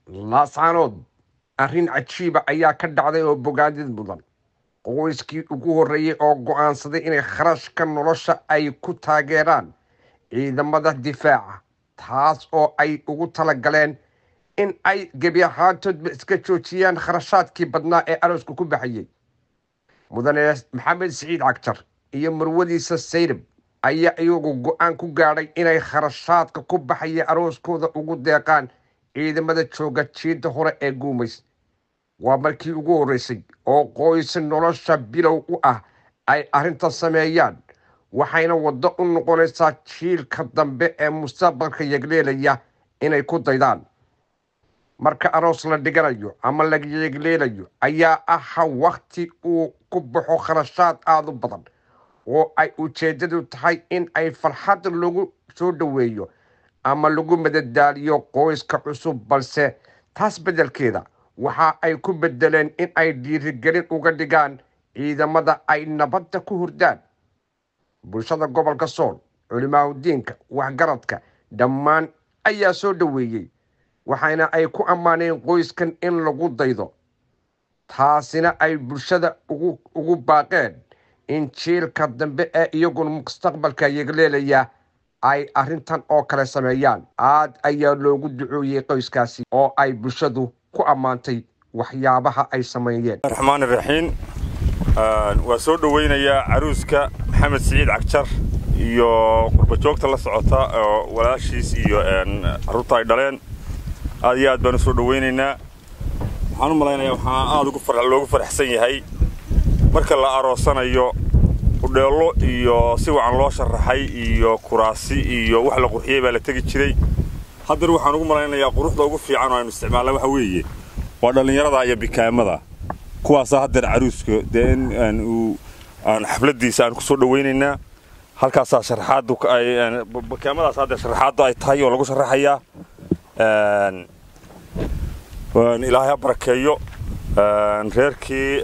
laascaanood arrin cajiiba ayaa ka dhacday oo bogaadid mudan qoyskii ugu horreeyey oo go'aansaday inay kharashka nolosha ay ku taageeraan ciidamada difaaca taas oo ay ugu talagaleen in ay gebi ahaantoodba iska joojiyaan kharashaadkii badnaa ee arooska ku baxayay mudane maxamed siciid cagjar iyo marwadiisa sayrib ayaa iyagu go-aan ku gaadhay inay kharashaadka ku baxaya arooskooda ugu deeqaan ciidamada jooga jiidda hore ee guumays waa markii ugu horreysay oo qoys nolosha bilow u ah ay arrintan sameeyaan waxayna waddo u noqonaysaa jiilka dambe ee mustaqbalka yegleelaya inay ku daydaan marka aroos la dhiganayo ama la yegleelayo ayaa aha wakhti uu ku baxo kharashaad aada u badan oo ay ujeeddadu tahay in ay farxad lagu soo dhoweeyo ama lagu madadaaliyo qoyska cusub balse taas beddelkeeda waxa ay ku beddeleen in ay dhiirigelin uga dhigaan ciidamada ay nabadda ku hurdaan bulshada gobolka sool culimaahudiinka waxgaradka dhammaan ayaa soo dhoweeyey waxayna ay ku ammaaneen qoyskan in lagu daydo taasina ay bulshada ugu baaqeen in jiilka dambe ee iyaguna mustaqbalka yegleelaya ay arrintan oo kale sameeyaan aad ayaa loogu ducooyey qoyskaasi oo ay bulshadu ku ammaantay waxyaabaha ay sameeyeen raxmaan raxiim waa soo dhoweynayaa caruuska maxamed siciid cagjar iyo qurbajoogta la socota oo walaashiis iyo carruurta ay dhaleen aad iyo aad baan u soo dhoweynaynaa waxaan u malaynayaa waxaa aad loogu faraxsan yahay marka la aroosanayo udheello iyo si wacan loo sharaxay iyo kuraasi iyo wax la qurxiyey baa la tegi jiray haddana waxaan ugu malaynayaa quruxda ugu fiican oo aynu isticmaalna waxa weeye waa dhallinyarada iyo bikaamada kuwaasaa haddeer caruuska dee in uu aan xafladdiisa aan ku soo dhowaynaynaa halkaasaa sharaxaaddu ay bikaamadaas haddeer sharaxaaddu ay tahay oo lagu sharaxayaa ilaahay ha barakeeyo reerkii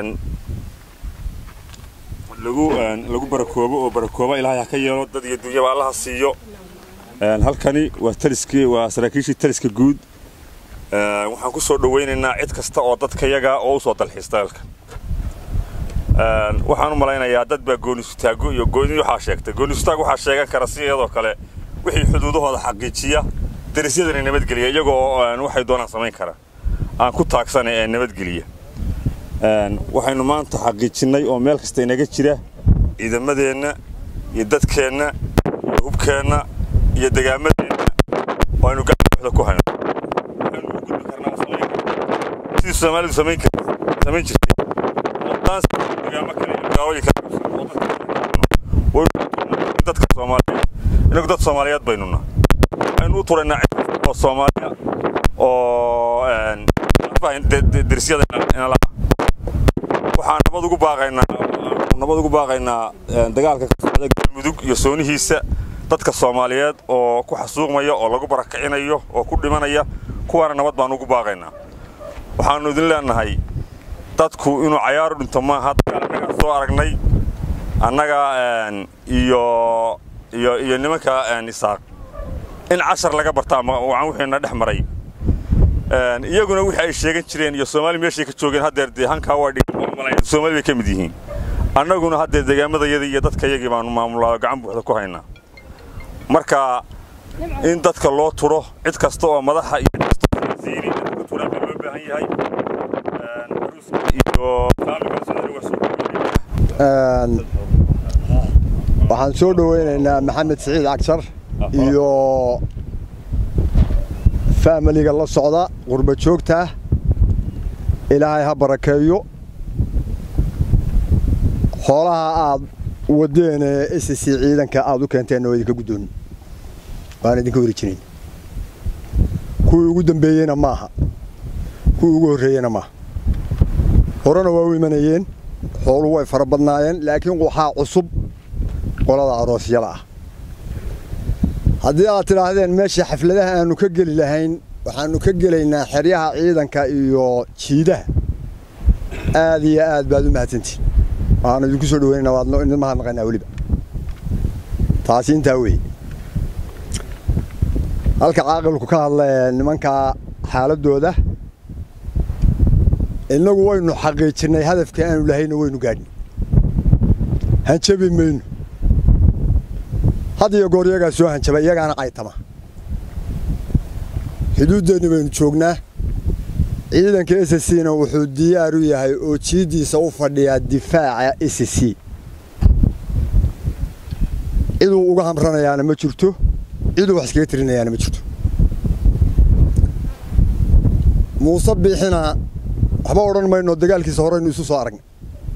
lagu lagu barakoobo oo barakooba ilaahay ha ka yeelo dad iyo dunyaba allaha siiyo halkani waa taliskii waa saraakiishii taliska guud waxaan ku soo dhowaynaynaa cid kasta oo dadka yaga oo u soo dalxiista halka waxaan u malaynayaa dad baa goonisutaago iyo gooni waxaa sheegtay goonisutaag waxaa sheegan kara si iyadoo kale wixii xuduudahooda xaqiijiya darisyadana nabadgeliya iyagoo waxay doonaan samayn kara aan ku taagsana ee nabadgeliya waxaynu maanta xaqiijinnay oo meel kasta inaga jira ciidamadeenna iyo dadkeenna iyo hubkeenna iyo degaamadeenna oo aynu gacanbuuxda ku hayno waxaynu u gudbi karnaa sidii soomaalidu samayn samayn jirtay degaamo kale iyo magaalooyin kale dadka soomaaliyeed inagu dad soomaaliyeed baynuna waxaynu u turaynaa cid oo soomaaliya oo derisyada inala waxaan nabad ugu baaqaynaa nabad ugu baaqaynaa dagaalka ka socda galmudug iyo soonihiisa dadka soomaaliyeed oo ku xasuuqmaya oo lagu barakicinayo oo ku dhimanaya kuwaana nabad baan ugu baaqaynaa waxaannu idin leenahay dadku inuu cayaaru dhinto maaha annagaa soo aragnay annaga iyo iyo iyo nimanka isaaq in cashar laga barta ama wacan wixiina dhex maray iyaguna wixii ay sheegan jireen iyo soomaali meeshay ka joogeen haddeer dee hankaa waa dhigan soomaali bay ka mid yihiin annaguna haddeer degaamadayadii iyo dadkayagii baanu maamulaa gacan buuxda ku haynaa marka in dadka loo turo cid kasta oo madaxa iyo wasiiri dadka turaan baa loo baahan yahay iyo waxaan soo dhoweynaynaa maxamed siciid cagjar iyo faamiliga la socda qurba joogta ilaahay ha barakeeyo xoolaha aad wadeen ee s c ciidanka aad u keenteenna waa idinka guddoon waan idinka warijinayn kuwii ugu dambeeyeyna maaha kuwii ugu horreeyeyna maaha horena waa u imanayeen xooluhu way fara badnaayeen laakiin waxaa cusub qolada aroosyada ah haddii aad tidhaahdeen meesha xafladaha aannu ka geli lahayn waxaannu ka gelaynaa xeryaha ciidanka iyo jiidaha aad iyo aad baad u mahadsantihin waxaanu idinku soo dhaweynaynaa waadno idin mahadnaqaynaa weliba taasi intaa weeye halka caaqilku ka hadla nimankaa xaaladdooda innagu waynu xaqiijinnay hadafkii aanu lahayna waynu gaadhnay hanjabi mayno had iyo goor iyagaa soo hanjaba iyagaana caytama xuduuddeenni baynu joognaa ciidanka s c na wuxuu diyaar u yahay oo jiiddiisa u fadhiyaa difaaca s c ciduu uga hamranayaana ma jirto ciduu wax iskaga tirinayaana ma jirto muuse biixina waxba odhan mayno dagaalkiisa horeynu isu soo aragnay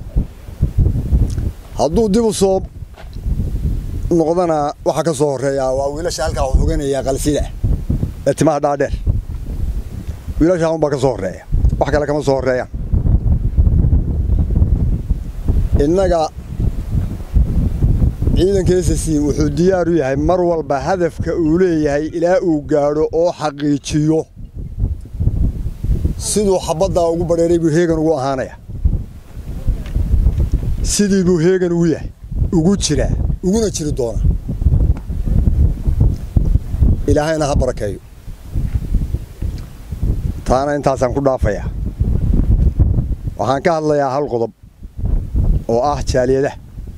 hadduu dib u soo noqdana waxaa ka soo horreeyaa waa wiilasha halkaa xoganayaa qalsida ee timaha dhaadheer wiilashaa unbaa ka soo horreeya wax kale kama soo horreeyaan innaga ciidanka s c wuxuu diyaar u yahay mar walba hadafka uu leeyahay ilaa uu gaadho oo xaqiijiyo siduu xabaddaa ugu badheeray buu heegan ugu ahaanaya sidii buu heegan ugu yahay ugu jiraa uguna jiri doona ilaahayna ha barakeeyo taana intaasaan ku dhaafayaa waxaan ka hadlayaa hal qodob oo ah jaaliyadaha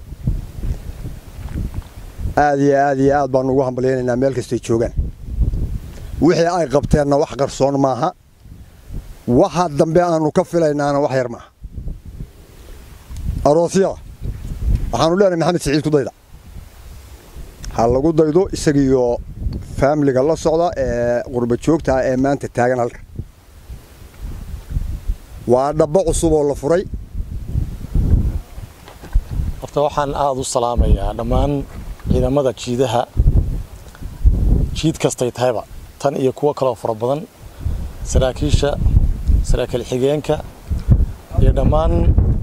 aad iyo aad iyo aad baanu ugu hambalyaynaynaa meel kastay joogaan wixii ay qabteenna wax qarsoon maaha waxa dambe aanu ka filaynaana wax yar maaha aroosyada waxaanu leenahay maxamed siciid ku dayda ha lagu daydo isagiiyo faamiliga la socda ee qurba joogta ah ee maanta taagan halka waa dhabbo cusub oo la furay horta waxaan aada u salaamayaa dhammaan ciidamada jiidaha jiid kastay tahayba tan iyo kuwo kaloo fara badan saraakiisha saraakiil xigeenka iyo dhammaan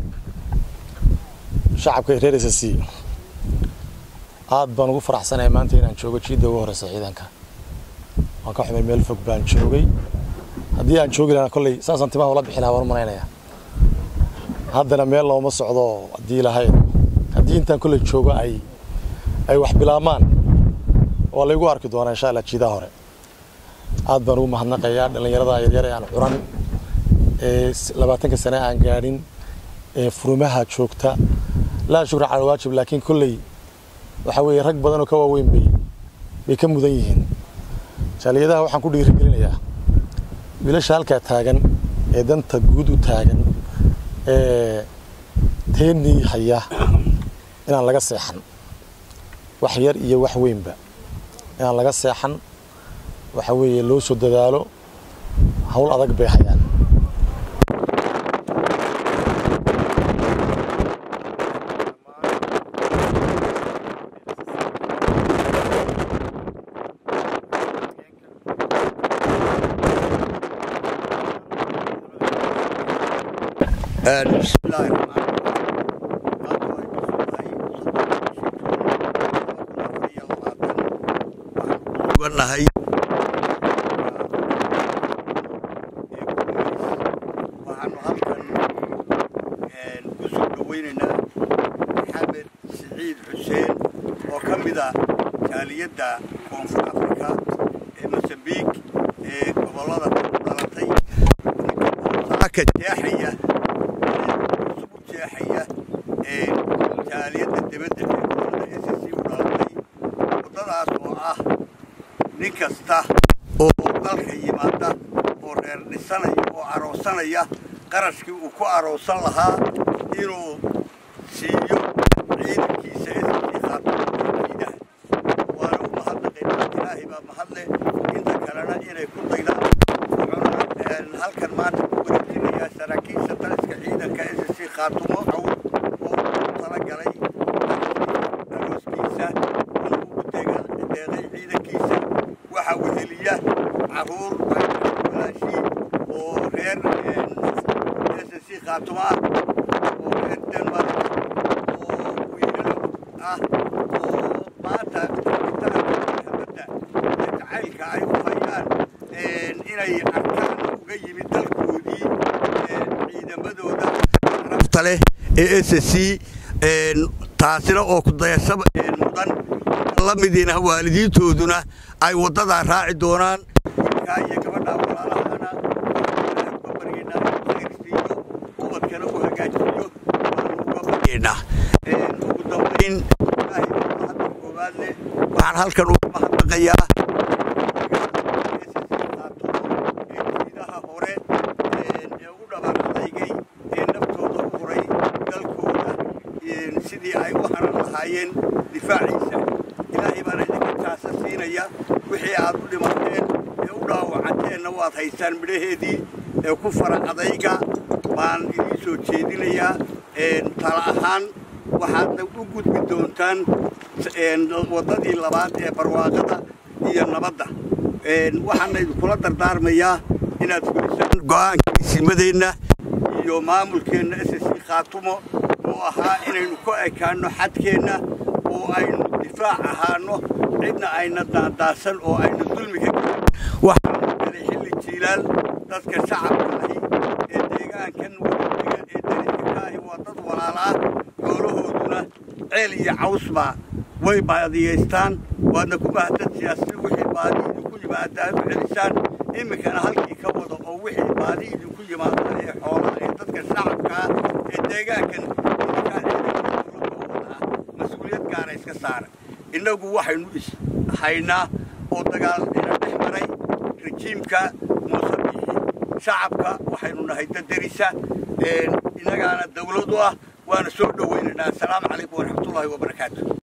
shacabka reer s c aad baan ugu faraxsanahay maanta inaan joogo jiidda ugu horeysa ciidanka waan ka xumay meel fog baan joogay haddii aan joogi lahaa kolley saasaan timaha ula bixi lahaa waan u malaynayaa haddana meel looma socdo haddii lahayd haddii intaan kolley joogo ay ay wax bilaabmaan waa laygu arki doonaa insha allah jiidaha hore aad baan ugu mahadnaqayaa dhallinyarada yaryar ee aan curan ee labaatanka sane aan gaadhin ee furumaha joogta laa shukra cala waajib laakiin kolley waxa weeye rag badan oo ka waaweyn bay bay ka mudan yihiin jaaliyadaha waxaan ku dhiirigelinayaa wiilasha halkaa taagan ee danta guud u taagan ee teenii haya inaan laga seexan wax yar iyo wax weynba inaan laga seexan waxa weeye loo soo dadaalo hawl adag bay hayaan nahay waxaanu halkan ku soo dhaweynaynaa maxamed siciid xuseen oo ka mida jaaliyadda koonfur afrika ee mosambiik ee gobollada ku dhalatay ka jeexaya cusub u jeexaya ee jaaliyadda dibadda ee gobollada s c u dhalatay waddadaas oo ah nin kasta oo dalka yimaada oo reer dhisanaya oo aroosanaya qarashkii uu ku aroosan lahaa inuu siiyo ciidankiisa esii qaataiidaha waana u mahadnaqaynaa ilaahay baa mahadle inta kalena inay ku daydaan wuxuuna halkan maanta ku wareejinayaa saraakiisha taliska ciidanka sc khaatumo cawd oo u talagalay arooskiisa inuu ugu deeqay ciidankiisa waxaa weheliya caruur walaashii oo reer s c khaatumo ah oo reer denmark oo wiilal ah oo maanta habadda ee jacaylka ay u hayaan inay arkaan uga yimid dalkoodii ciidamadooda rabta leh ee s c taasina oo kudayashaba mudan la midiina waalidiintooduna ay waddadaa raaci doonaan wiilkaa iyo gabadhaa walaalahana halkan uga mahadnaqayaa jiidaha hore ee u dhabaaqadaygay ee naftooda u huray dalkooda sidii ay u haran lahaayeen difaaciisa ilaahay baana idinka taasa siinaya wixii aad u dhimateen ee u dhaawacanteenna waad haystaan midhaheedii ee ku fara adayga baan idiin soo jeedinayaa tala ahaan waxaadna u gudbi doontaan waddadii labaad ee barwaaqada iyo nabadda waxaana idinkula dardaarmayaa inaad fulisaan go'aankiisimadeenna iyo maamulkeenna s c khaatumo oo ahaa inaynu ku ekaanno xadkeenna oo aynu difaac ahaano cidna ayna daandaasan oo ayna dulmiga waxaanu galay xilli jiilaal dadka shacabka ahi ee deegaankan wadadiga ee dariska ka ahi waa dad walaalaa xoolahooduna ceel iyo cawsba way baadiyaystaan waadna ku mahadsan siyaasi wixii baadi idinku yimaada aad u celisaan iminkana halkii ka wada oo wixii baadi idinku yimaada ee xoolaha ee dadka shacabkaa ee deegaankan idinkaa ciidanka mas-uuliyad gaara iska saara innagu waxaynu is haynaa oo dagaal ina dhex maray rajiimka muuse bixi shacabka waxaynu nahay dadarisa innagaana dawladu ah waana soo dhowaynaynaa asalaamu calaykum waraxmatullaahi wabarakaatu